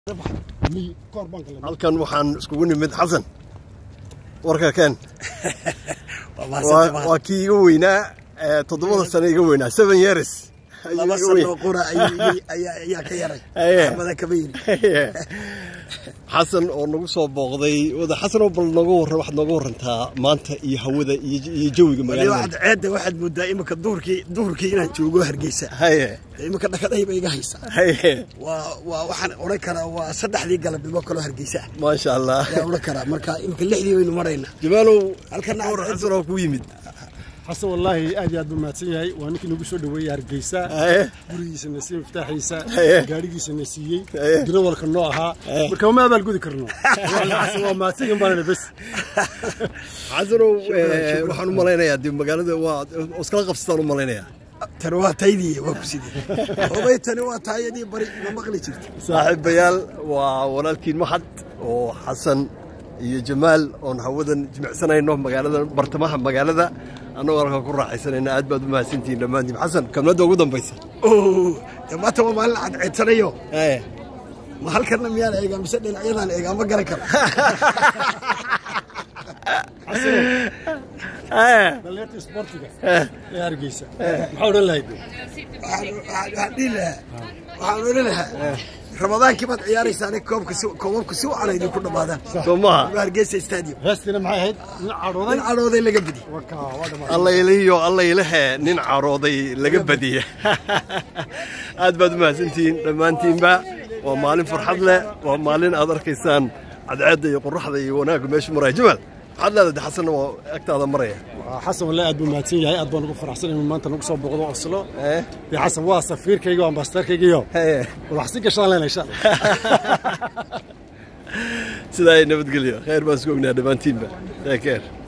halkan waxaan iskugu nimid xasan warka keen waa kii iga weynaa toddobada sano iga weynaa seven years laba sano qura ayaa ka yaray axmada kama yiri xasan oo nagu soo booqday wada xasan oo bal nooga warran waxaad nooga warrantaa maanta iyo hawada iyo jawiga magaalada ceedda waxaad moodaa iminka duhurkii duhurkii inaan joogo hargeysa haye iminka dhakadhayba iga haysa haye waa waa waxaan odhan karaa waa saddexdii galabnimo kaloo hargeysa ah maasha allah ayaan odhan karaa marka iminka lixdii waynu maraynaa jamaalow halkana war xasan oo ku yimid xasan wallaahi aad iyo aad buu mahadsan yahay waa ninkii nagu soo dhaweeyey hargeysa haye gurigiisana siiyey miftaaxiisa Haye. gaadhigiisana siiyey Haye. dirawalka noo ahaa marka uma abaalgudi karno xasan waa mahadsan baanana bes xasanow eh, waxaan u malaynayaa dee magaalada waa iskala qabsataan u malaynayaa tani waa taydii waa ku sidii obay tani waa taayadii bari ma maqli jirta saaxiibayaal waa walaalkiin maxad oo xasan iyo jamaal oon hawadan jimicsanayno magaalada bartamaha magaalada annagoo halkaa ku raaxaysanayna aad baad u mahadsantihiin dhammaantiin xasan kamladda ugu dambaysa oo dee maanta waa maalin cadceedsanayo Eh, ma halkana miyaan eegaa mise dhinacyadaan eegaa ma garan karo eh, dhalinyarta isboortiga ee hargeysa maxaa odhan lahayd waxaan waxaan dhihi lahaa waxaan odhan lahaa ramadaankii baad ciyaaraysaane koobka si koobabka si wacan idinku dhammaadaan soo maha waa hargeysa stadium heestina maxay ahayd nin cadhooday nin cadhooday laga bidi waka waa dhamaaday allaylihiyo allaylehe nin carooday laga badiya aad baad u mahadsantihiin dhammaantiinba waa maalin farxad leh waa maalin aad arkaysaan cadceedda iyo qoraxda iyo wanaagga meeshu maraya jamaal maxaad leedahay de xasanna waa agtaada maraya xasan wallaahi aad buu mahadsan yahay aad baan ugu faraxsan inuu maanta nagu soo booqdo oslo Eh, dee xasan waa safiirkayga waa ambasadorkaygiyo eh, wadaxsi gashaan leenahay insha allah sidaa ay nabadgelyo khayr baan isku ognaha dhammaantiinba take care